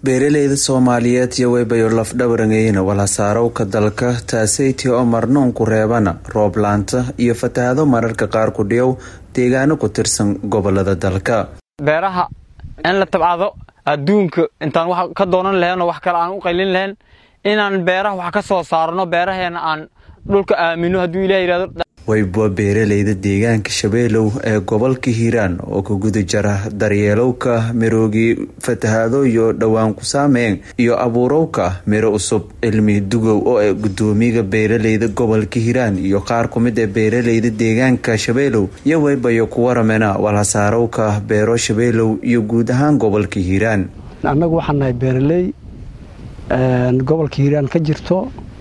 beeraleyda soomaaliyeed iyo weybayo lafdhabarangeyna walhasaarowka dalka taaseyti oo marnuunku reebana roob laanta iyo fatahado mararka qaar ku dhiyow deegaano ku tirsan gobolada dalka beeraha in la tabcado adduunka intaan wax ka doonan lahaynoo wax kale aan u qaylin lahayn inaan beeraha wax ka soo saarno beeraheena aan dhulka aamino hadduu ilah yidhahdo weyba beeraleyda deegaanka shabeelow ee gobolka hiiraan oo ka guda jara daryeelowka miroogi fatahaado iyo dhowaan ku saameyn iyo abuurowka miro cusub cilmi dugow oo ee gudoomiyaga beeraleyda gobolka hiiraan iyo qaar ku mid ee beeraleyda deegaanka shabeelow iyo weybayo ku waramena walhasaarowka beero shabeelow iyo guud ahaan gobolka hiiraan annagu waxaan nahay beeraley gobolka hiiraan ka jirto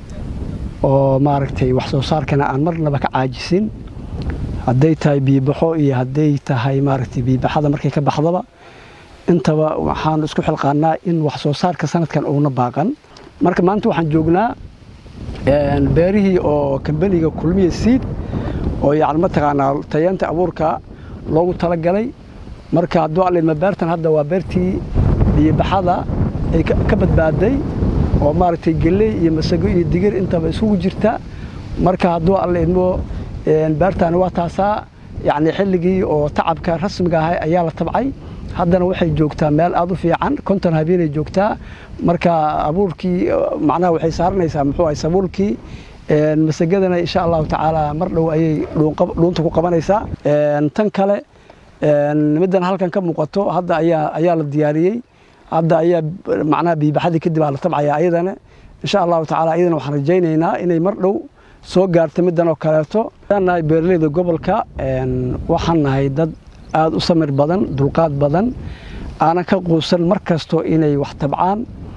oo maaragtay wax soo saarkana aan marnaba ka caajisin hadday tahay biibaxo iyo hadday tahay maaragtay biibaxada markay ka baxdaba intaba waxaan isku xilqaanaa in wax soo saarka sanadkan uuna baaqan marka maanta waxaan joognaa beerihii oo kambaniga kulmiya siid oo yacni mataqaanaa tayeenta abuurka loogu talagalay marka hadduu alidma beertan hadda waa beertii biibaxada ay ka badbaaday oo maaragtay geley iyo masago iyo digir intaba isugu jirta marka hadduu alla idmo beertaani waa taasaa yacni xilligii oo tacabka rasmiga ahay ayaa la tabcay haddana waxay joogtaa meel aada u fiican konton habeenay joogtaa marka abuurkii macnaha waxay saaranaysaa muxuu ahay sabuulkii masagadana insha allahu tacaala mar dhow ayay dhuunta ku qabanaysaa tan kale middan halkan ka muuqato hadda ayaa ayaa la diyaariyey hadda ayaa macnaha biibaxadii kadib aa la tabcaya ayadana insha allahu tacala ayadana waxaan rajaynaynaa inay mar dhow soo gaarto middan oo kaleeto waxaan nahay beeraleyda gobolka waxaan nahay dad aada u samir badan dulqaad badan aanan ka quusan mar kasto inay wax tabcaan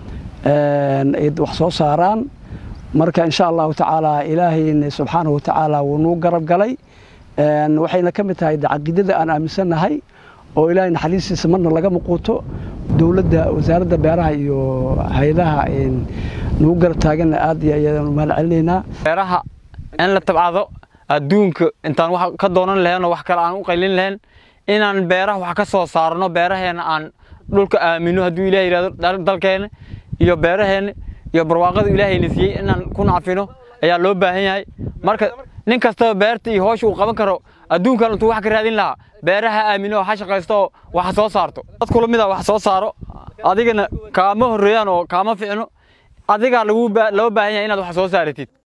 wax soo saaraan marka insha allahu tacaala ilaahayna subxaanahu watacaala wuu nuu garab galay waxayna ka mid tahay caqiidada aan aaminsannahay oo ilaahay naxariistiisa marna laga muquuto dowladda wasaaradda beeraha iyo hay-adaha nagu garab taaganna aad iyo ayaan u mahad celinaynaa beeraha in la tabcado adduunka intaan wax ka doonan lahaynoo wax kale aan u qaylin lahayn inaan beeraha wax ka soo saarno beeraheena aan dhulka aamino hadduu ilah yidhahdo dalkeena iyo beeraheena iyo barwaaqada ilaahayna siiyey inaan ku nacfino ayaa loo baahan yahay marka nin kastaba beerta iyo hoosha uu qaban karo adduunkan intuu wax ka raadin lahaa beeraha aamino oo ha shaqaysto oo wax soo saarto dad kula mid a wax soo saaro adigana kaama horreeyaan oo kaama ficno adigaa loo baahan yahay inaad wax soo saaratid